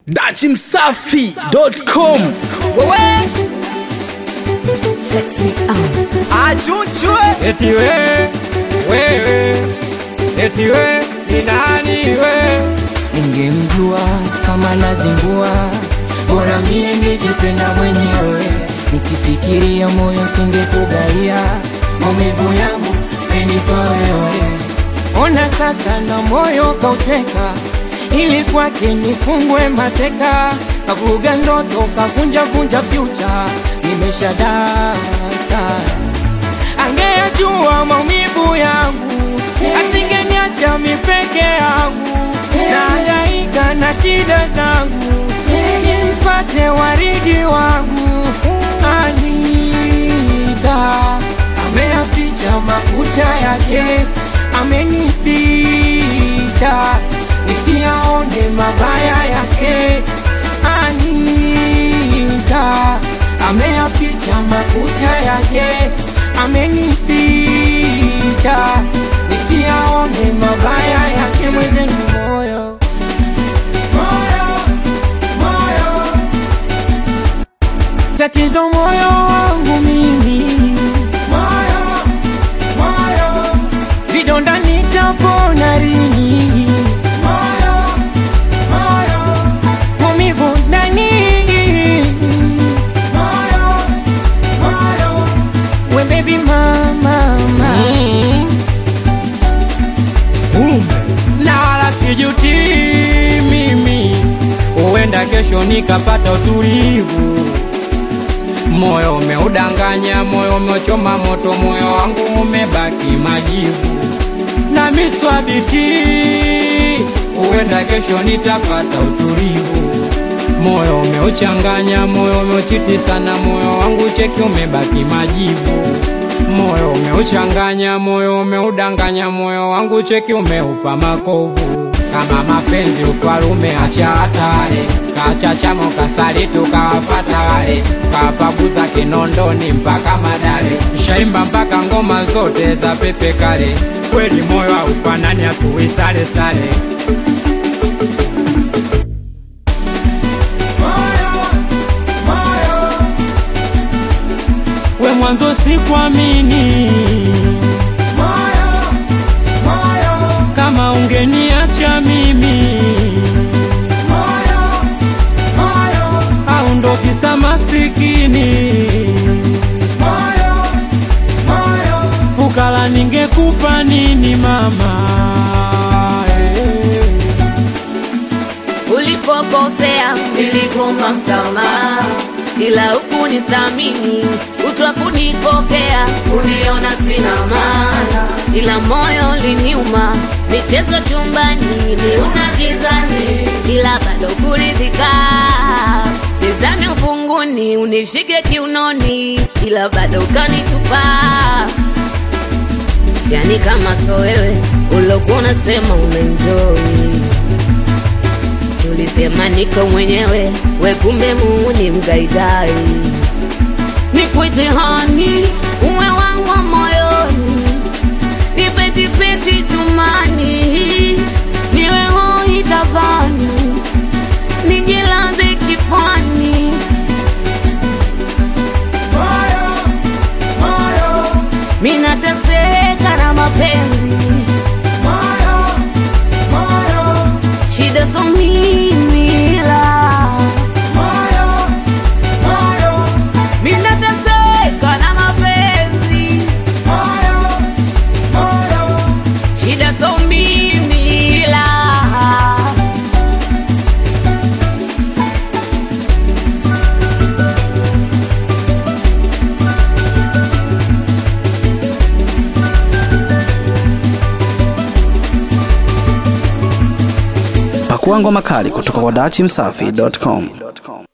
dachimsafi.com wewe Sexy um. achunchwe eti we wewe eti we ni nani we Ningemjua kama nazingua, bora mie nijipenda mwenyewe. Nikifikiria moyo singekugaia, maumivu yangu menipa wewe. Ona sasa na moyo kauteka, ili kwake nifungwe mateka, kavuga ndoto kavunja vunja fyucha, nimeshadata angeyajua maumivu yangu, asingeniacha mi peke yangu, nahangaika na shida zangu, nipate waridi wangu. Anita ameyaficha makucha yake, amenificha nisiyaone mabaya yake. Anita ameyaficha makucha yake, amenificha nisiyaone mabaya yake. Mwenzenu moyo moyo moyo, tatizo moyo wangu mimi moyo moyo, vidonda nitapona lini? Moyo moyo, maumivu ndani moyo moyo, we baby mama mama na wala sijuti mimi huenda kesho nikapata utulivu moyo umeudanganya moyo umechoma moto moyo wangu umebaki majivu na miswabiti huenda kesho nitapata utulivu moyo umeuchanganya moyo umeuchiti sana moyo wangu cheki umebaki majivu moyo umeuchanganya moyo umeudanganya moyo wangu cheki umeupa makovu kama mapenzi ufalume acha hatari kachachamo kasali tukawafata wale kapabuza kinondoni mpaka madale shaimba mpaka ngoma zote za pepe kale kweli moyo haufanani hatuwisale sale we mwanzo sikuamini kama ungeniacha mimi au ndo kisa masikini fukara ningekupa nini mama eh. ulipokosea nilikuomba msamaha, ila huku nithamini utwa kunipokea, uniona sina maana, ila moyo liniuma, michezo chumbani niuna gizani, ila bado kuridhika nizame ufunguni, unishike kiunoni, ila bado ukanitupa yani kama so wewe ulokuwa unasema unaenjoy Si ulisema niko mwenyewe, we kumbe muuni mgaigai. Nikwite hani, uwe wangu wa moyoni, nipetipeti tumani, niwe hoi tabani, nijilaze kifani. Minateseka na mapenzi, shida so mimi la Minateseka na mapenzi, shida so mimi la pakua ngoma kali kutoka kwa dachimsafi.com